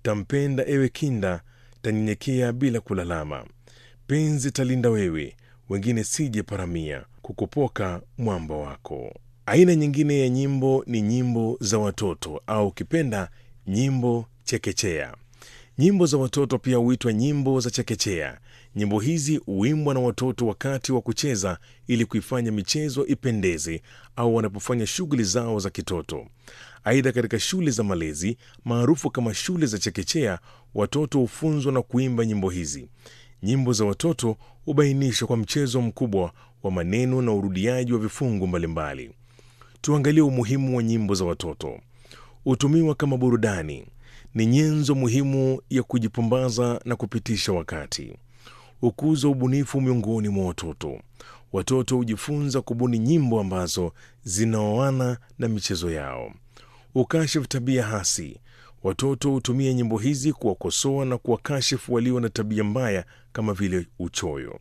tampenda ewe kinda, tanyenyekea bila kulalama. Penzi talinda wewe, wengine sije paramia, kukupoka mwamba wako. Aina nyingine ya nyimbo ni nyimbo za watoto au ukipenda nyimbo chekechea. Nyimbo za watoto pia huitwa nyimbo za chekechea. Nyimbo hizi huimbwa na watoto wakati wa kucheza ili kuifanya michezo ipendeze au wanapofanya shughuli zao za kitoto. Aidha, katika shule za malezi maarufu kama shule za chekechea, watoto hufunzwa na kuimba nyimbo hizi. Nyimbo za watoto hubainishwa kwa mchezo mkubwa wa maneno na urudiaji wa vifungu mbalimbali. Tuangalie umuhimu wa nyimbo za watoto. Hutumiwa kama burudani, ni nyenzo muhimu ya kujipumbaza na kupitisha wakati. Hukuza ubunifu miongoni mwa watoto. Watoto hujifunza kubuni nyimbo ambazo zinaoana na michezo yao. Ukashifu tabia hasi. Watoto hutumia nyimbo hizi kuwakosoa na kuwakashifu walio na tabia mbaya kama vile uchoyo.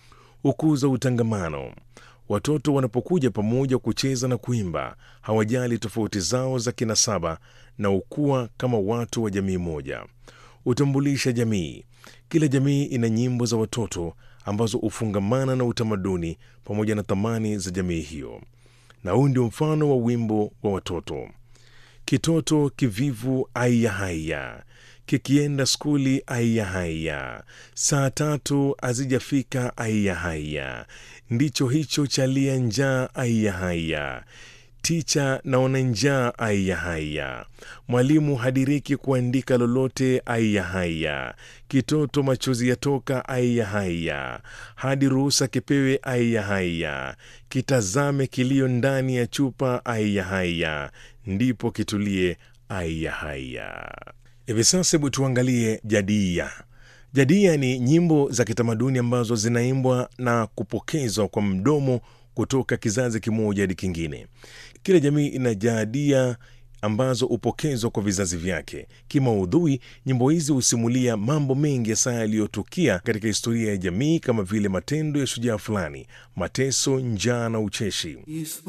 Hukuza utangamano. Watoto wanapokuja pamoja kucheza na kuimba, hawajali tofauti zao za kinasaba na hukua kama watu wa jamii moja. Hutambulisha jamii. Kila jamii ina nyimbo za watoto ambazo hufungamana na utamaduni pamoja na thamani za jamii hiyo, na huu ndio mfano wa wimbo wa watoto: kitoto kivivu aiya haiya, kikienda skuli aiya haiya, saa tatu hazijafika aiya haiya, ndicho hicho chalia njaa aiya haiya, ticha naona njaa aiya haiya, mwalimu hadiriki kuandika lolote aiya haiya, kitoto machozi yatoka aiya haiya, hadi ruhusa kipewe aiya haiya, kitazame kilio ndani ya chupa aiya haiya, ndipo kitulie aiya haiya. Hivi sasa hebu tuangalie jadia. Jadia ni nyimbo za kitamaduni ambazo zinaimbwa na kupokezwa kwa mdomo kutoka kizazi kimoja hadi kingine. Kila jamii ina jadia ambazo hupokezwa kwa vizazi vyake. Kimaudhui, nyimbo hizi husimulia mambo mengi hasa yaliyotukia katika historia ya jamii kama vile matendo ya shujaa fulani, mateso, njaa na ucheshi.